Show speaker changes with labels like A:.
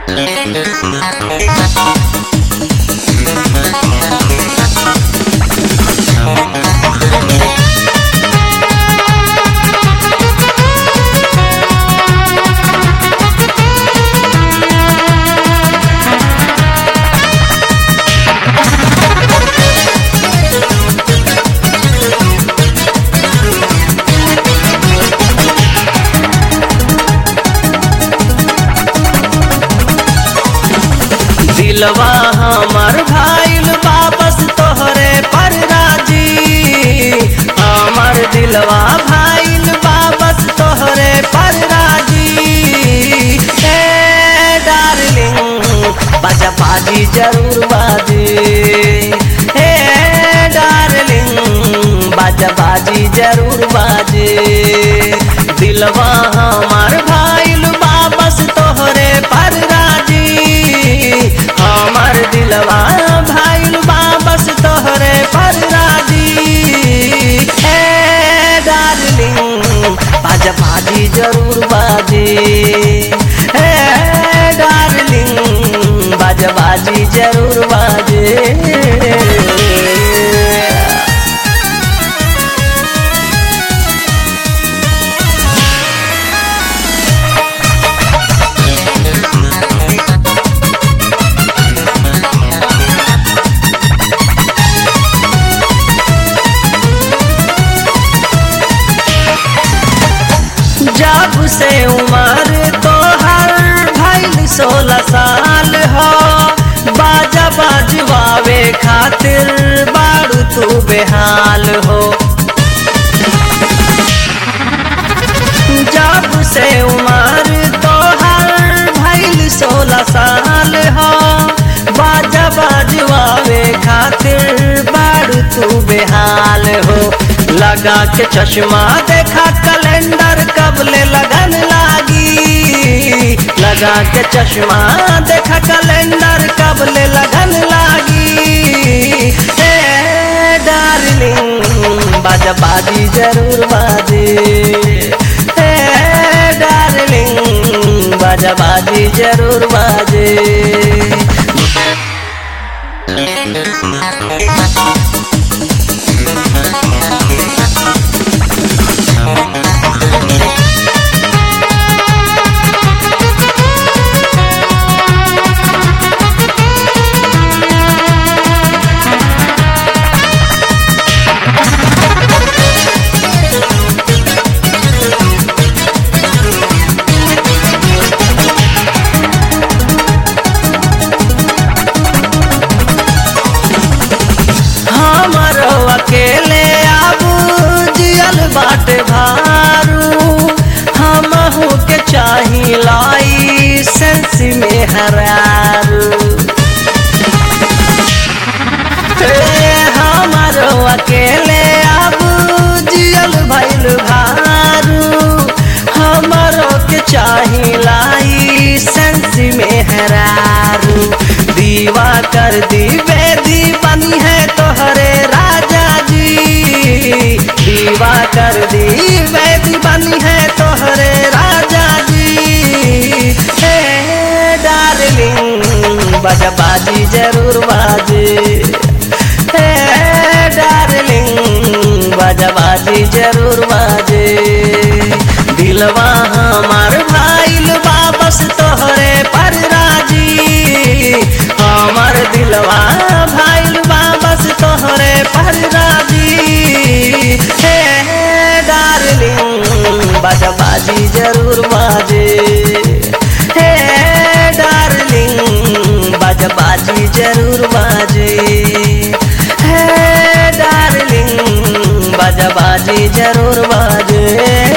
A: दिलवा हमर भाईल वापस तोहरे पर राजी हमर दिलवा भाईल वापस तोहरे पर राजी हे डार्लिंग बाजा बाजी जरूर बाजी हे डार्लिंग बाजा बाजी जरूर बाजी दिलवा हमर भाईल वापस तोहरे पर राजी हमर दिलवा भाईल वापस तोहरे पर राजी ए डार्लिंग बाजा बाजी जरूर बाजी ए डार्लिंग बाजा बाजी जरूर बाजी जब से उम्र तोहर भइल सोलह साल हो बाजा बजवावे खातिर बारू तू बेहाल हो जब से उम्र तोहर भइल सोलह साल हो बाजा बजवावे खातिर बारू तू बेहाल हो लगा के चश्मा देखा कैलेंडर कब ले लगन लागी लगा के चश्मा देखा कैलेंडर कब ले लगन लागी ए डार्लिंग बाजा बाजी जरूर बाजी ए डार्लिंग बाजा बाजी जरूर बाजी हमरो अकेले आबू जियल बाटे भारू हमहू के चाही लाई सेंस में हरारू हे हमरो अकेले आबू जियल भइल भारू हमरो के चाही लाई सेंस में हरारू दीवा कर दी बेदी बनी है तोहरे राजा जी दीवा कर दी बेदी बनी है तोहरे राजा जी हे डार्लिंग बजा बाजी जरूर बाजी हे डार्लिंग बजा बाजी जरूर बाजी दिलवा हमार भाईल वापस तोहरे पर राजी हमर दिलवा भाईल वापस तोहरे पर राजी हे डार्लिंग बाजा बाजी जरूर बाजे हे डार्लिंग बाजा बाजी जरूर बाजे हे डार्लिंग बाजा बाजी जरूर बाजे